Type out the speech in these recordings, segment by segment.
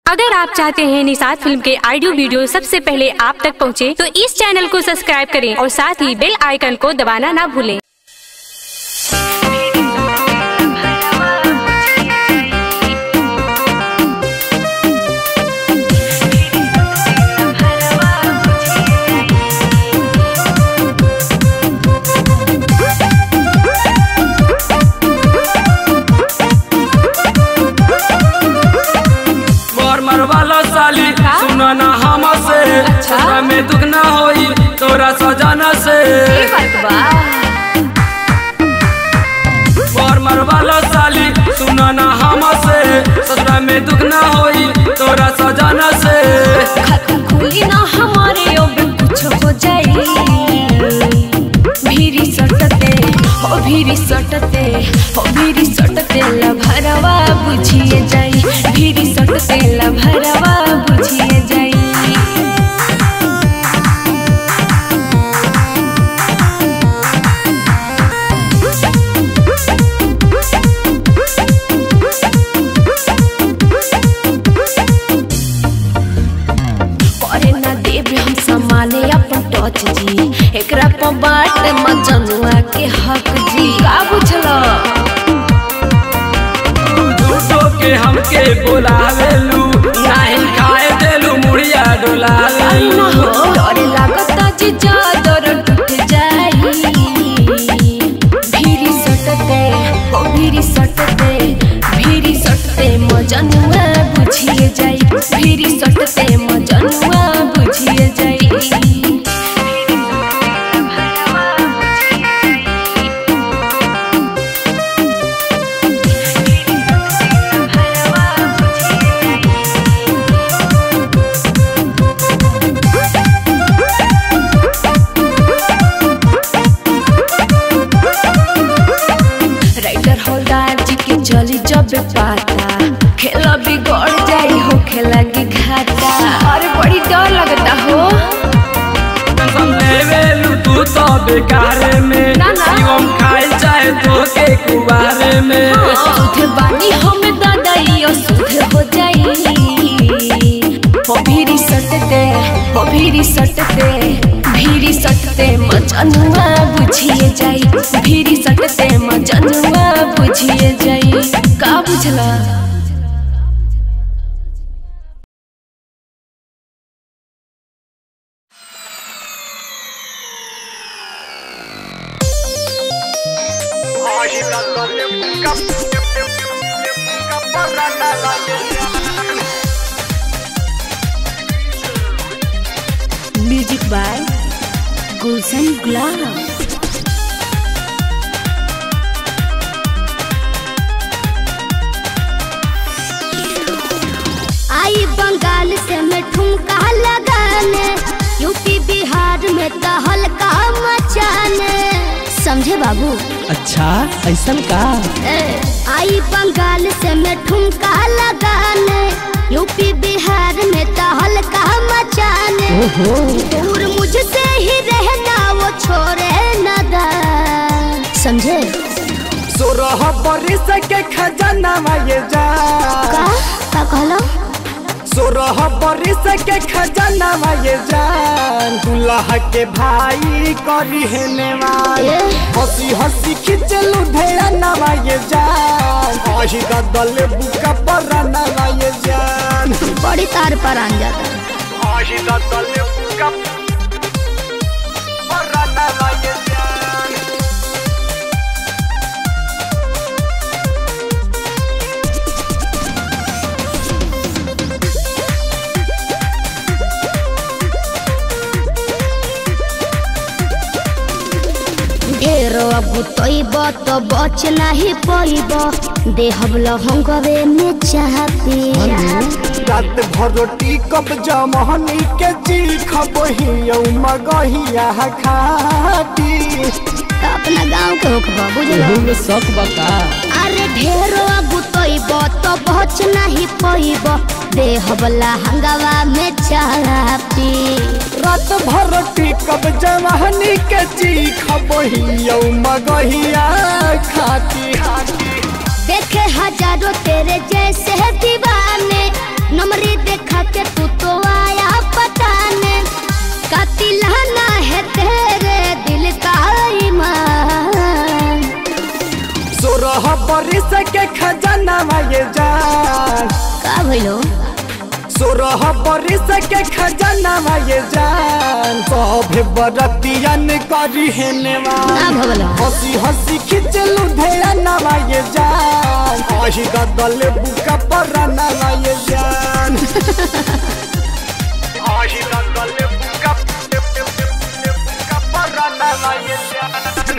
अगर आप चाहते हैं निषाद फिल्म के ऑडियो वीडियो सबसे पहले आप तक पहुंचे, तो इस चैनल को सब्सक्राइब करें और साथ ही बेल आइकन को दबाना ना भूलें मोर मरवाला साली सुना ना हमसे ससुरा में दुख ना होई तोरा सजाना से मोर मरवाला साली सुना ना हमसे ससुरा में दुख ना होई तोरा सजाना से खाता खुली ना हमारे अब कुछ हो जाई भीरी सटते हो भीरी सटते हो भीरी सटते लभरवा बुझिए जाई भीरी सटते लभरवा बुझिए जाई करे ना देवे हम समाने अपन टच जी एकरा पर बाट मजनुआ के हक जी का बुझलो झूठो के हमके बोलावेलू नहीं खाए देलू मुड़िया डोलावेलू डर लागता जी चादर टूट जाई भीरी सटते ओ भीरी सटते भीरी सटते मजनुआ बुझिए जाई भीरी सटते मजनुआ बुझिए जाई राइटर होलदार जी के चली जब पाता खेला बिगड़ जाई हो खेला के घाटा अरे बड़ी डर लगता हो टेंशन लेवेलू तू तो बेकारे में ना, ना। शिवम खाए चाहे तो के कुबारे में सुध बानी हम दादाई सुध हो जाई हो भीरी सटते हो भीरी सटते भीरी सटते मजनुआ बुझिए जाई भीरी सटते मजनुआ बुझिए जाई का बुझला म्यूजिक बाय गुलशन गुलाब आई बंगाल से मैं ठुमका लगाने यूपी बिहार में तो हल्का मचाने समझे बाबू अच्छा ऐसन का ए, आई बंगाल से मैं ठुमका लगाने यूपी बिहार में तो हल्का मचाने ओहो दूर मुझसे ही रहना वो छोड़े न दा समझे सोरह बरिस के खजाना ये जा का का कहलो सोरह बरिस के खजाना ये जान दुल्हा के भाई करी है नेवान ए? हंसी हंसी खिंचलू ढेरा ये जान आही दल बुका पर ये जान बड़ी तार पर आन जाता आही दल बुका पर ये जान ढेरो अब तोइब तो बच नहीं पइब देहब लहंगवे में चाहती रात भर रोटी कब जमहनी के जी खबही मगहिया खाती अपना गांव के होखबा बुझलो में शक बका अरे ढेरो अब तोइब तो बच नहीं पइब देहब लहंगवा में चाहती रात भर रोटी कब जमहनी के जी खबही मगहिया खाती देखे हजारों तेरे जैसे दीवाने नमरी खजाना ये जान का भइलो सोरह बरिस के खजाना ये जान सभे बरतियन करी है ना नेवान भवला हंसी हंसी खिंचलू ढेरा ये जान आही गदल बुका पर ये जान आही गदल बुका बुका पर ये जान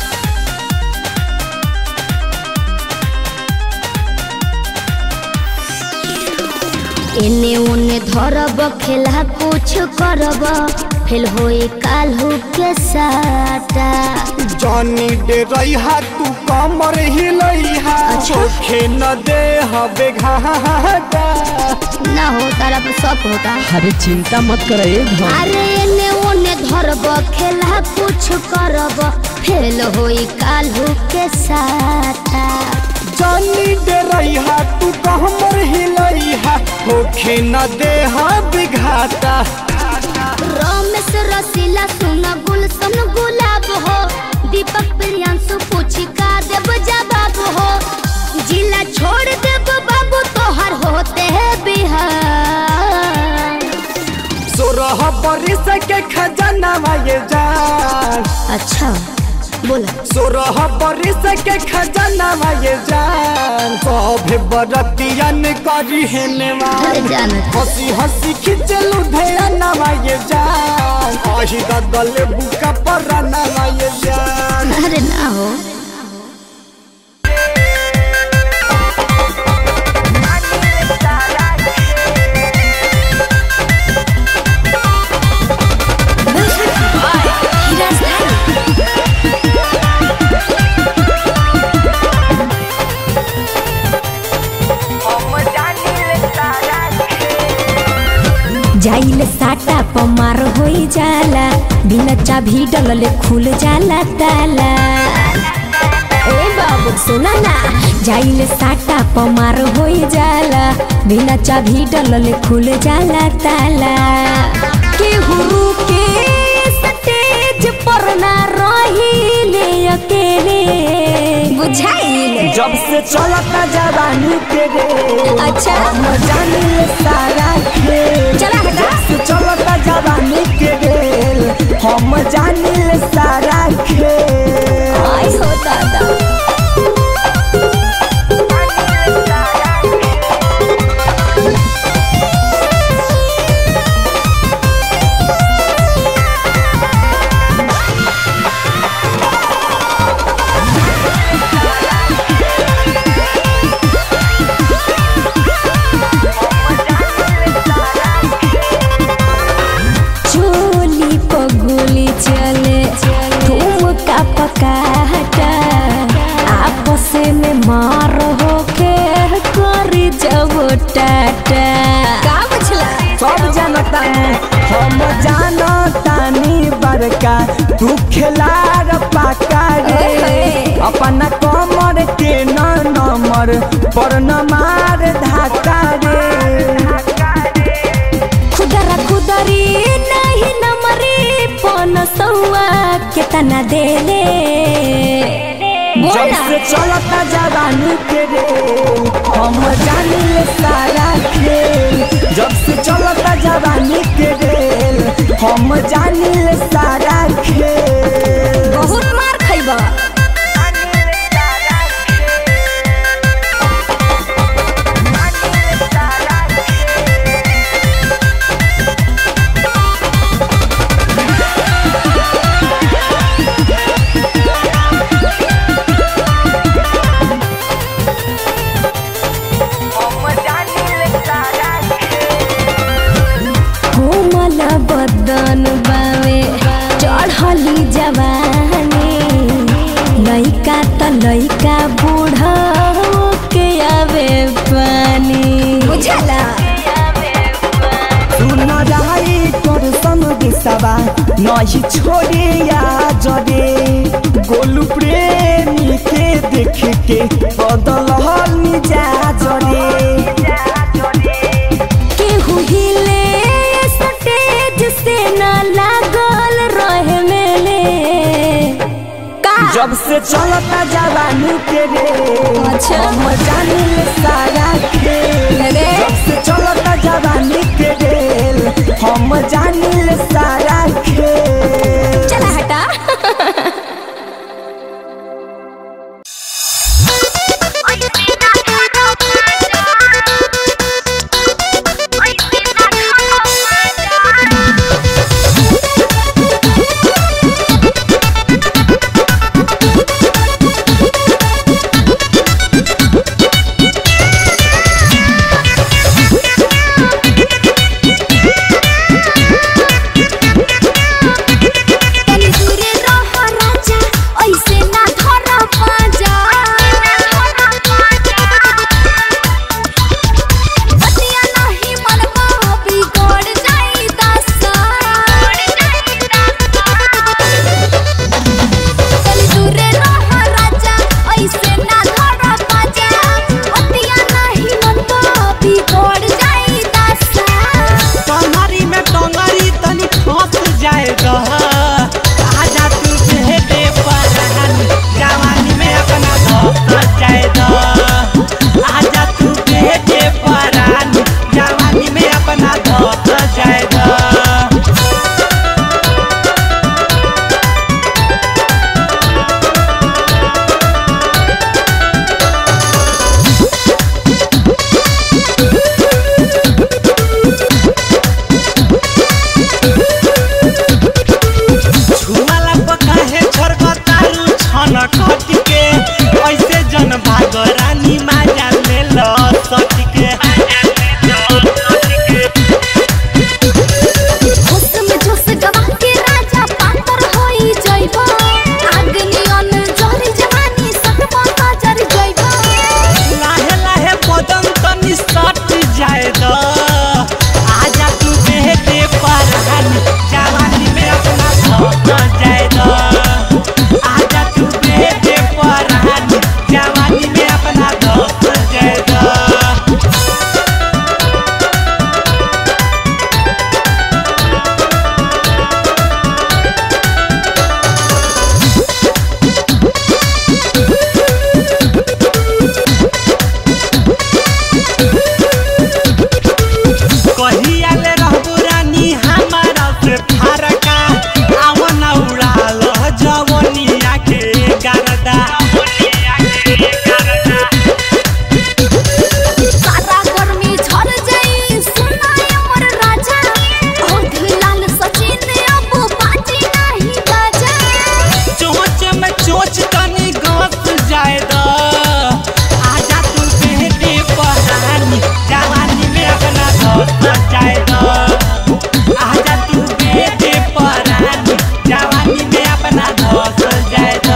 एने ओने धरब खेला कुछ करब फेल होई काल्हू के साटा जानी दे रही तू कमर हिलैहा चोखे न दे हबे घाटा ना हो तारा पर शक होता अरे चिंता मत कर अरे एने ओने धरब खेला कुछ करब फेल होई काल्हू के साटा जानी दे रही तू कमर हिलैहा चोखे न दे हबे घाटा रमेश रसीला सुन गुलशन गुलाब हो दीपक प्रियांशु पूछी का देव जवाब हो जिला छोड़ देव बाबू तोहर होते है बिहार सोरह बरिस के खजाना ये जान अच्छा बोला सोरह बरिस के खजाना ये जान सभे बरतियन करी है अरे नेवान जानत हंसी हंसी खिंचलू ढेरा ये जान आही गदल बुका पर ये जान अरे ना हो जाइल साटा पमार होई जाला बिना चाभी डलले खुल जाला ताला ए बाबू सुना ना जाइल साटा पमार होई जाला बिना चाभी डलले खुल जाला ताला केहू के स्टेज पर ना रहिले अकेले बुझाइल जब से चलता जवानी के रे अच्छा हम जानी सारा खेल चला हटा। जब से चलता जवानी के रे हम जानी सारा खेल आई हो दादा चोली पगुली चले ठुमका पकाटा आपस में मार होके करी जब टाटा का बचला सब जानता हम जानतानी बड़का तू खिलाड़ पाका रे ओहे। अपना कमर के न नमर पर न मार धाका रे खुदरा खुदरी नहीं नमरी पन सौआ के तना देले जब बोला से चलता जवानी के रे हम जानी सारा खेल जब से चलता जवानी के रे हम जानी सारा खेल बहुत मार खैबा कोमल बदन बावे चढ़ली जवानी लइका त लइका बूढ़ा के आवे पानी बुझला सुन रही तोर संग दिसवा नहीं छोड़े या जरे गोलू प्रेमी के देख के बदल जा जरे केहू हिले स्टेज से न लागल रहे मेले का जब से चलता जवानी के रे अच्छा। हम जानी ले सारा खेल अरे। जब से चलता जवानी के रे हम जानी ले सारा खेल चला हटा तनी दूरे रह राजा ऐसे ना धर पाजा बतिया नहीं मनवा बिगड़ जाई दशा तनी दूरे रह राजा ऐसे ना धर पाजा बतिया नहीं मनवा बिगड़ जाई दशा कमरी में टंगरी तनी फंस जाएगा आजा तू भेटे परान जवानी में अपना धस जाएगा आजा तू भेटे परान जवानी में अपना धस जाएगा छुआला पकाहे छरकतारू छन कट के ऐसे जन भाग रानी माजा ले ल सट के होश में जोश गवा के राजा पातर होई जइबो अग्नियन जहरी जवानी सकबो त जर जइबो लाहे लाहे बदन तनी सट जाए द आजा तू बेटे परान जवानी में अपना धस जाए द आजा तू बेटे परान जवानी में अपना धस जाए द कहिया ले रहबो रानी हमारा से फरका आव न उड़ाल जवनिया के गरदा सारा गर्मी झर जाई सुनाय मोर राजा औध लाल सचिन अब बाजी नहीं बाजा चोच में चोच तनी गस जाए द आजा तू बेटे परानी जवानी में अपना धस जाए द आजा तू बेटे परानी जवानी में अपना धस जाए द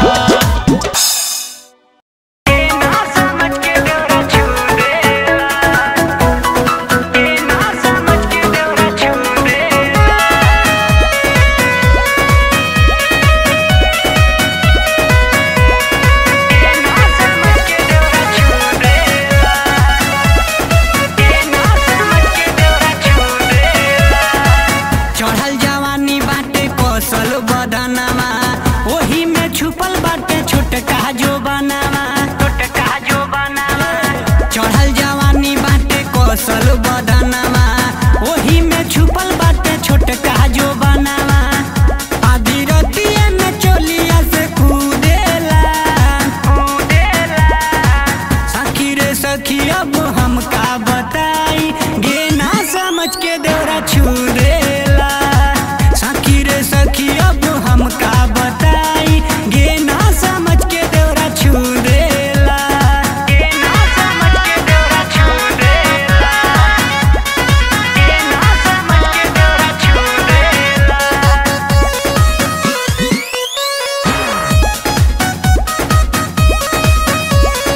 चढ़ल जवानी बाटे कौशल बदनमा ओही में छुपल बाटे छोटका जो बनावा छोटका जो बनावा चढ़ल जवानी बाटे कौशल बदनमा ओही में छुपल बाटे छोटका जो बनावा आधी रतिया में चोलिया से कूदेला कूदेला सखी रे सखी अब हम का बताई गे ना समझ के देवरा छू देला सखी रे सखी अब हम का बताई गे ना समझ के देवरा छू देला गे ना समझ के देवरा छू देला गे ना समझ के देवरा छू देला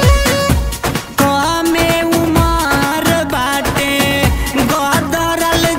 कमे उमर बाटे गदरल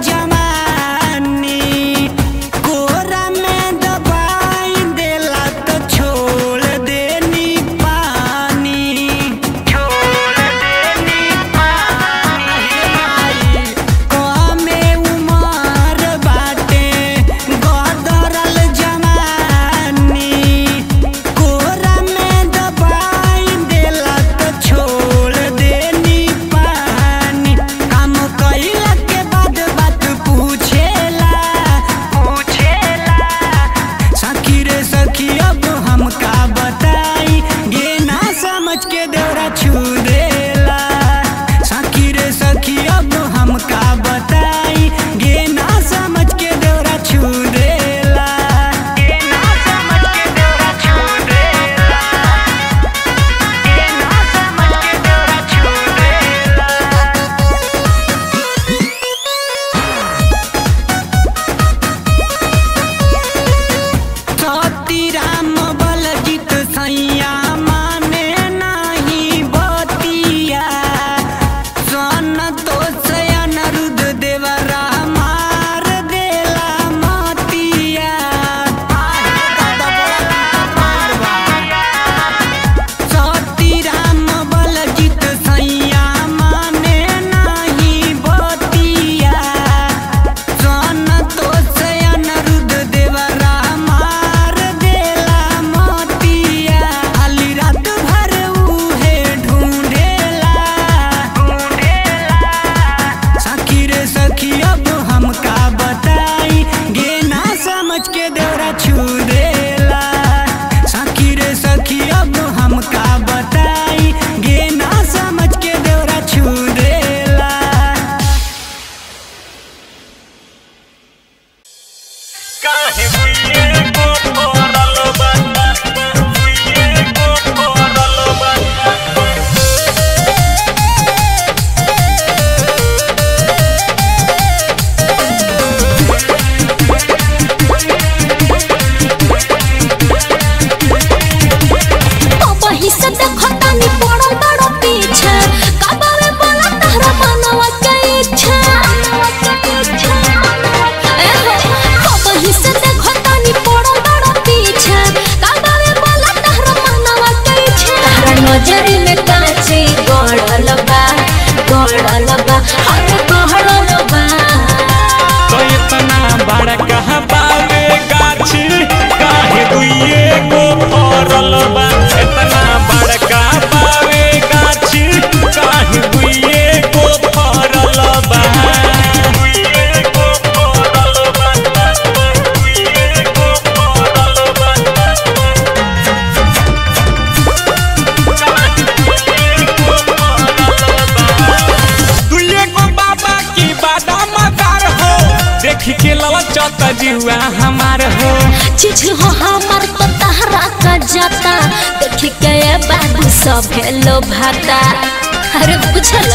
देख के ललचत जुआ हमार हो चीज हो हमार तो तहरा का जाता देख के ये बाबू सब हेलो भाता अरे बुझल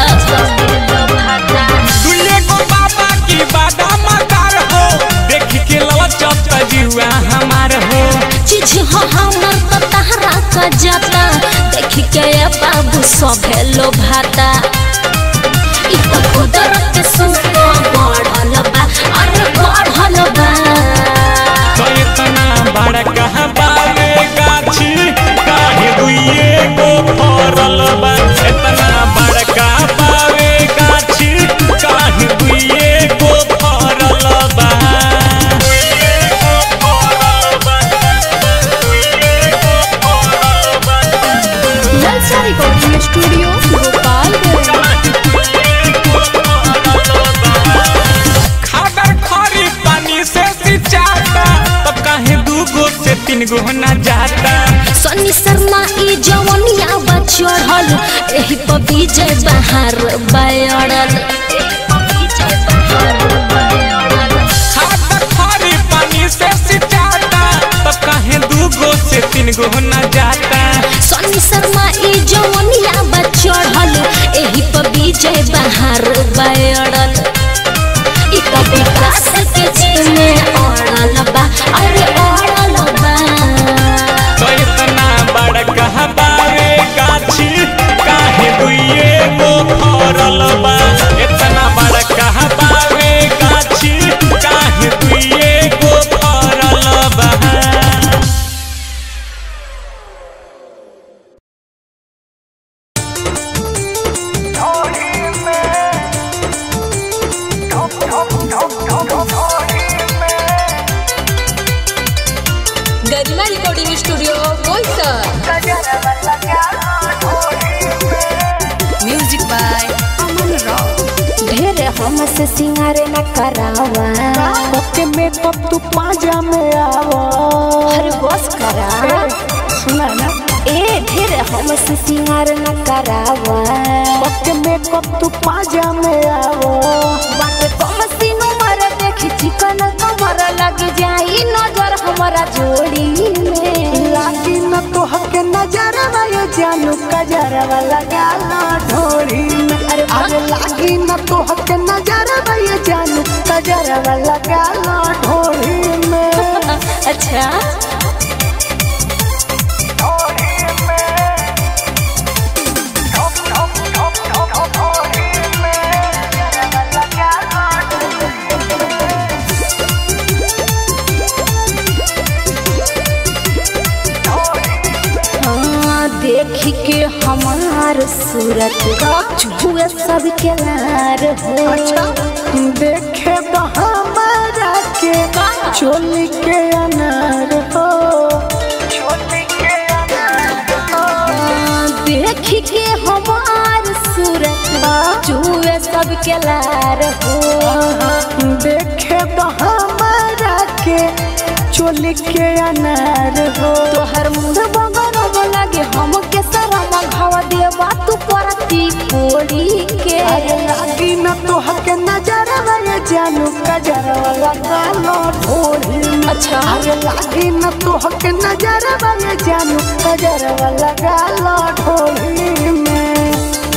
दुल्हे को बाबा की बादाम कार हो देख के ललचत जुआ हमार हो चीज हो हमार तो तहरा का जाता देख के ये बाबू सब हेलो भाता इ तो कुदरत के सुनो बढ़ल बा अरे बढ़ल बा तो इतना बड़ा कहाँ बावे गाछी काहे दुइए को फरल बा इतना बड़ा कहाँ बावे गाछी काहे दुइए को फरल बा दुइए को फरल बा दुइए को फरल बा नलसा रिकॉर्डिंग स्टूडियो गोपालगंज खादर खरी पानी से सिंचाता तब काहे दूगो से तीन गो ना जाता सनी शर्मा ई जवनिया बा चढ़ल एही पर विजय बहार बयड़ल खादर खरी पानी से सिंचाता तब काहे दूगो से तीन गो ना जाता सनी शर्मा ई जवनिया बा चढ़ल एही पर विजय बहार बयड़ल ई तो विकास के चीज में अड़ल बा अरे अड़ल बा तो इतना बड़ा कहाँ बावे गाछी काहे दुइए गो फरल बा इतना बड़ा कहाँ बावे गाछी काहे दुइए गो फरल बा Garima recording studio Boisar music by Aman Rao ढेर हमसे सिंगार न करावा ओके मेकअप तू पाजा में आवा हर बस करा सुना ना ए ढेर हमसे सिंगार न करावा ओके मेकअप तू पाजा में आवा बाटे कम सीनो मर देखी चिकन कमर लग जाई नजर हमारा जोड़ी में लागी न तो हके नजरवा ये जानू कजरवा लगा ला ढोरी में अरे वाह। अरे लागी न तो हके नजरवा ये जानू कजरवा लगा ला ढोरी में अच्छा हाँ, देख के हमार सूरत छुए सबके लार हो देखे तो हमारा के चोली के अनार हो हाँ, देख के हमार सूरत छुए सबके लार हो देखे तो हमारा के चोली के अनार हो तोहर मुंह बगरब लागे हमके शरम घाव देवा तू परती कोड़ी के अरे लागी न तो हके नजरवा ये जानू कजरवा लगा लो ढोरी में अच्छा अरे लागी न तो हके नजरवा ये जानू कजरवा लगा लो ढोरी में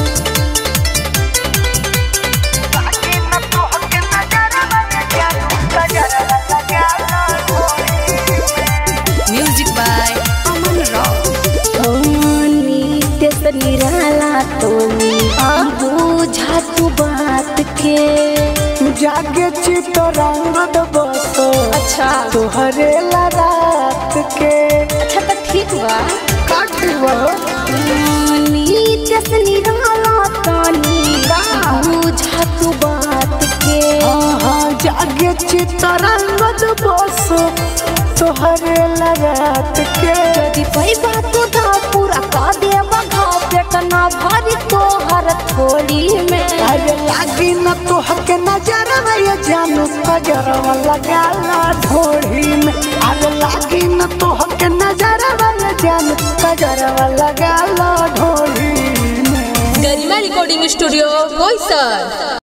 म्यूजिक बाय अमन राव नित्य से निराला तोनी बुझा तू बात के जागे चित रंगद बसो अच्छा तोहरे ला रात के अच्छा तो ठीक बा काटबो नित्य से निराला तोनी बुझा तू बात के हाँ हाँ जागे चित रंगद बसो तोहरे ला रात के यदि पैबा तू धा पूरा का देवा घाव पेट ना भरी तोहर थोड़ी में अरे लागी न तो हके नजरवा ये जानू कजरवा लगा ला ढोरी में अरे लागी न तो हके नजरवा ये जानू कजरवा लगा ला ढोरी में गरिमा रिकॉर्डिंग स्टूडियो बोईसर